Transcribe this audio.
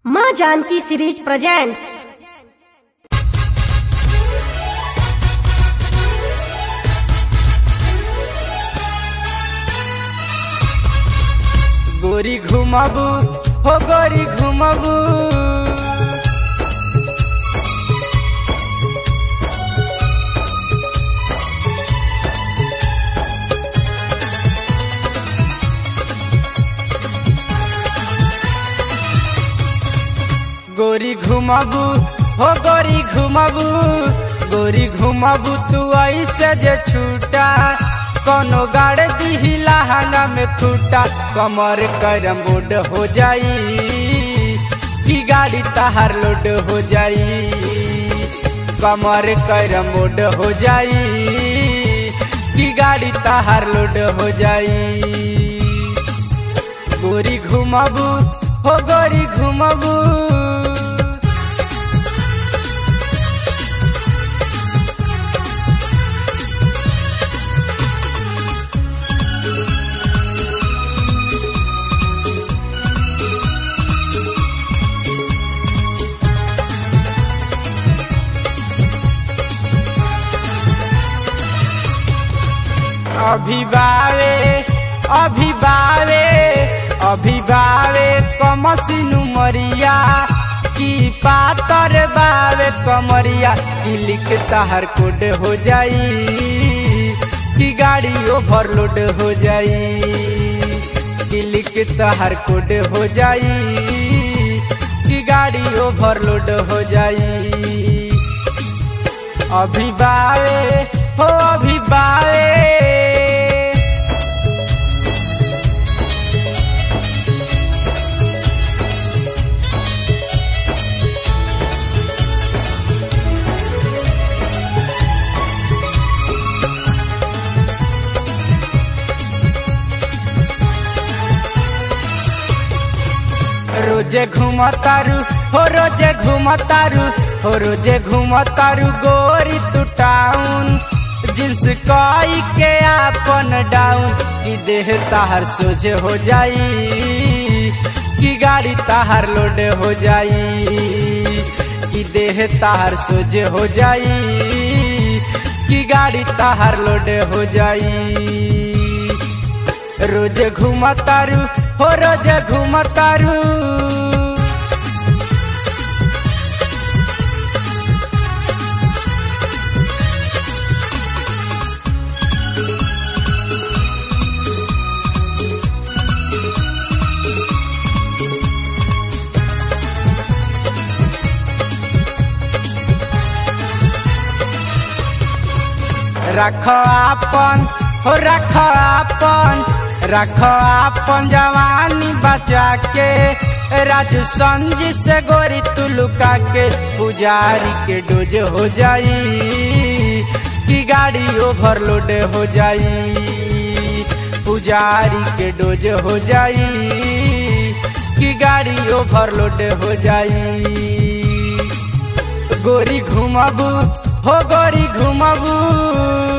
माँ Janaki series presents गोरी घुमाबू हो गोरी घुमाबू गोरी घुमाबू हो गोरी घुमाबू गोरी घुमाबू तू ऐसे जे छूटा कोनो गाड़ दी लहंगा में खूटा कमर करम बोर्ड हो जाई की गाड़ी तहार लोड हो जाई कमर करम बोर्ड हो जाई की गाड़ी तहार लोड हो जाई गोरी घुमाबू हो गोरी घुमाबू अभी बावे अभी बावे अभी बावे कमसिनु मरिया की पातर बावे कमरिया की लिख तहर कोड हो जाई की गाड़ी ओवरलोड हो जाई की लिख तहर कोड हो जाई की गाड़ी ओवरलोड हो जाई अभी बावे हो अभी बावे रोजे घुमतारू हो रोजे घुमतारू हो रोजे घुमतारू गोरी तू टाउन जिन्स कई के आपन डाउन की देह ताहर सोझे हो जाई की गाड़ी ताहर लोड हो जाई की देह ताहर सोझे हो जाई की गाड़ी ताहर लोड हो जाई रोज घुमतारू हो रोज घुमतारू रख आपन हो रख आपन रख आपन जवानी बचा के राजू संजी से गोरी तू लुका के पुजारी के डोज हो जाई की गाड़ी ओवरलोड हो जाई पुजारी के डोज हो जाई की गाड़ी ओवरलोड हो जाई गोरी घुमाबू हो गोरी घुमाबू